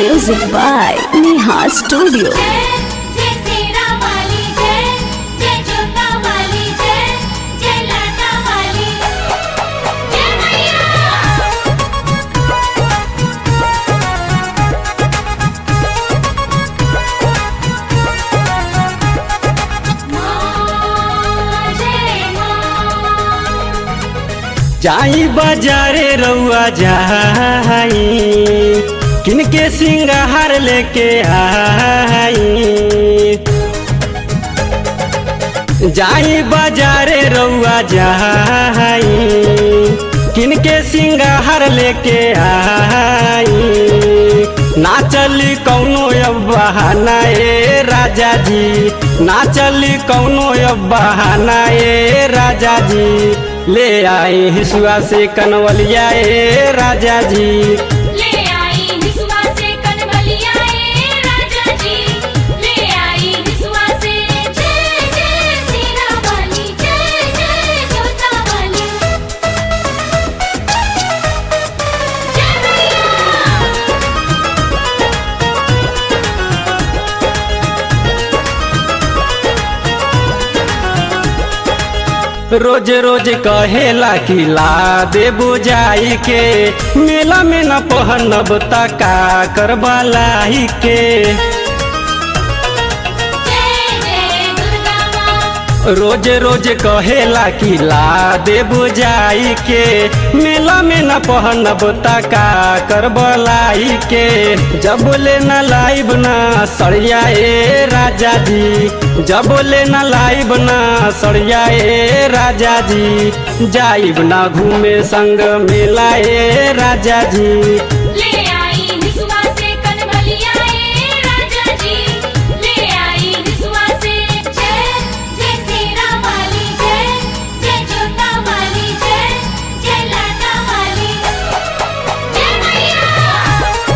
Music by Neha Studio. जय जय सेरा वाली जय जय जोता वाली जय जय लाटा वाली जय मैया माँ जय माँ जाई बाजारे रउआ जाई किनके सिंगार लेके आई जाई बाजारे रउआ जाई किनके सिंगार लेके आई ना चली कौनो अब बहाना ए राजा जी ना चली कौनो अब बहाना ए राजा जी ले आई हिसुआ से कनवलिया ए राजा जी ले आई हिसुआ से कनवलिया ए राजा जी ले आई हिसुआ से जय जय सीरा वाली जय जय जोता वाली जय मैया रोज रोज कहेला कि ला दे बुझाई के मेला में न पहनब तका करबलाई के जय जय दुर्गा माँ रोज रोज कहेला कि ला दे बुझाई के मेला में न पहनब तका करबलाई के जब ले न लाइब न सड़िया ए राजा जी जब ले न लाइब न सड़िया ए राजा जी जाइब न घूमे संग मेला ए राजा जी ले आई हिसुआ से कनवलिया ए राजा जी ले आई हिसुआ से जय जय सीरा वाली जय जय जोता वाली जय जय लाटा वाली जय मैया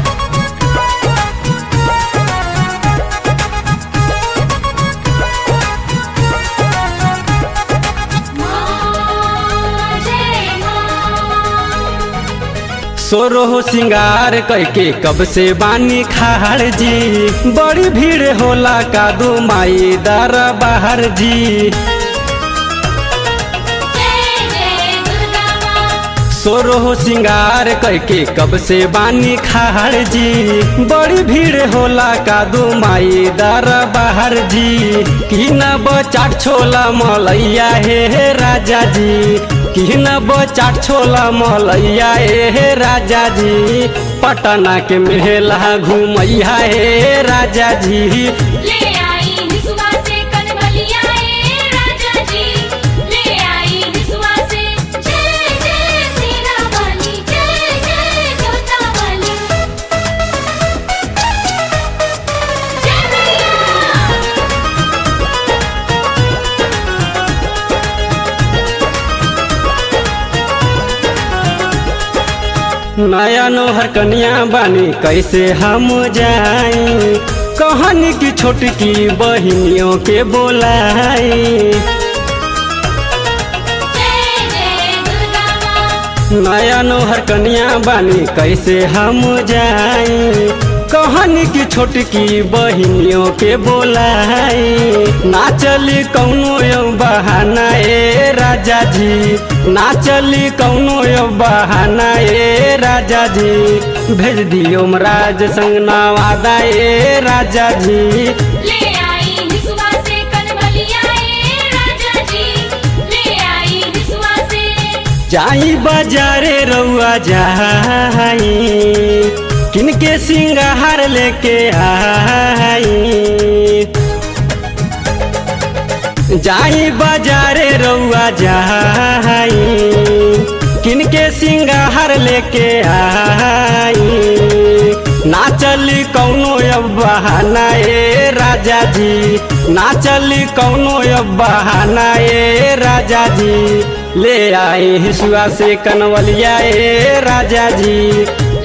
माँ जय माँ सोरो सिंगार करके कब से बानी खाड़ जी बड़ी भीड़ होला कादू माई दर बाहर जी जय जय दुर्गा माँ सोरो सिंगार करके कब से बानी खाड़ जी बड़ी भीड़ होला कादू माई दर बाहर जी की न चाट छोला मलैया हे हे राजा जी की न चाट छोला मलैया हे हे राजा जी पटना के मेला घूमैया हे राजा जी ले आई हिसुआ से कनवलिया ए राजा जी ले आई हिसुआ से जय जय सीरा वाली जय जय जोता वाली जय मैया नया नोहर कन्या बानी कैसे हम जाई कहनी की छोटकी बहिनियों के बोलाई जय जय दुर्गा माँ नया नोहर कन्या बानी कैसे हम जाई कहनी की छोटकी बहिनियों के बोलाई ना चली कौनो यो बहाना ए राजा जी ना चली कौनो यो बहाना ए राजा जी भेज दियो राज संग नवादा ए राजा जी ले आई हिसुआ से कनवलिया ए राजा जी ले आई हिसुआ से जाई बाजारे रउआ जाई किनके सिंगार लेके आई जाई बाजारे रउआ जाई किनके सिंगार लेके आई ना चली कौनो अब बहाना ए राजा जी ना चली कौनो अब बहाना ए राजा जी ले आई हिसुआ से कनवलिया ए राजा जी